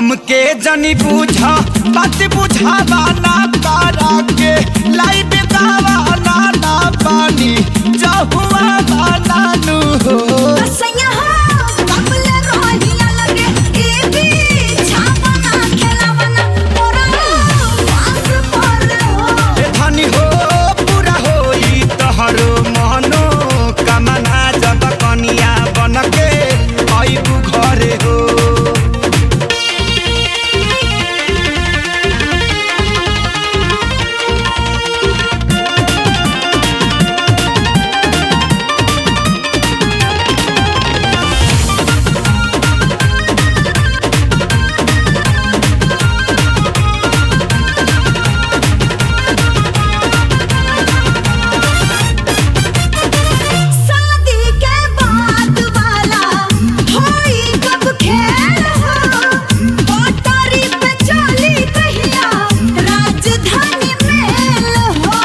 हमके जनी बुझा बात बुझावा ना तारा के लाई बेगावा ना ना पानी जहुआ बाना नु हो कसैया हो कबले रोहिया लगे ए भी छापना खेलावना मोरा पास पर हो ए धनी हो पूरा होई तहरो मनो कामना जब कनिया बनके आइबू घरे हो शादी के बाद वाला होई कब खेल हो पटरी पे चली कहिया राजधानी मेल हो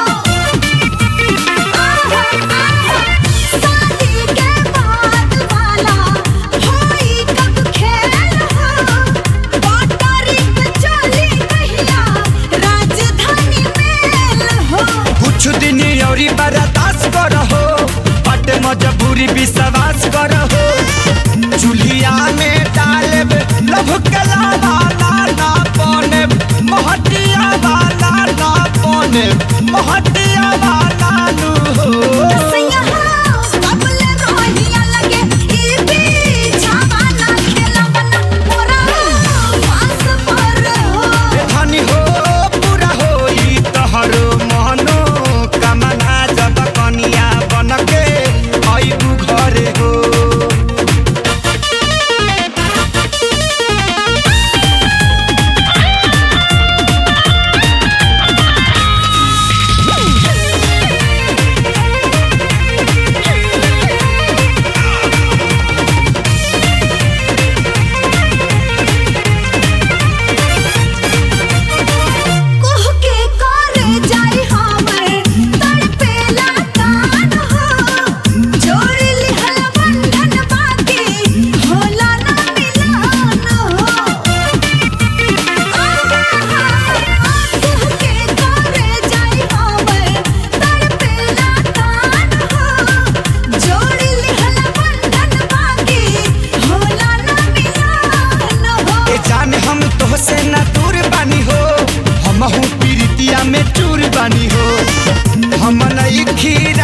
आहा, आहा, शादी के बाद वाला होई कब खेल हो पटरी पे चली कहिया राजधानी मेल हो कुछ दिन औरी बर्दाश्त करहो बट मजबूरी विश्वास करहो चूल्हिया में डालब लभ के लावा ना ना पने महटिया वाला ना पने महटिया वाला नु हो कसैया हो कबले रोहिया लगे ई भी छावाना खेलावना मोरा पास पर हो धनी हो पूरा होई तहरो मनो कामना जब कनिया बनके आइबू घरे हो कोह के करे जाई हमर तड़पेला कान हो जोड़ लिहल बंधन बाकी होला ना मिलन हो कोह के करे जाई हमर तड़पेला कान हो जोड़ लिहल बंधन बाकी होला ना मिलन हो ए जाने हम तोहसे न दूर बानी हो हमहू पीरितिया में चूर बानी हो हम नई खीरा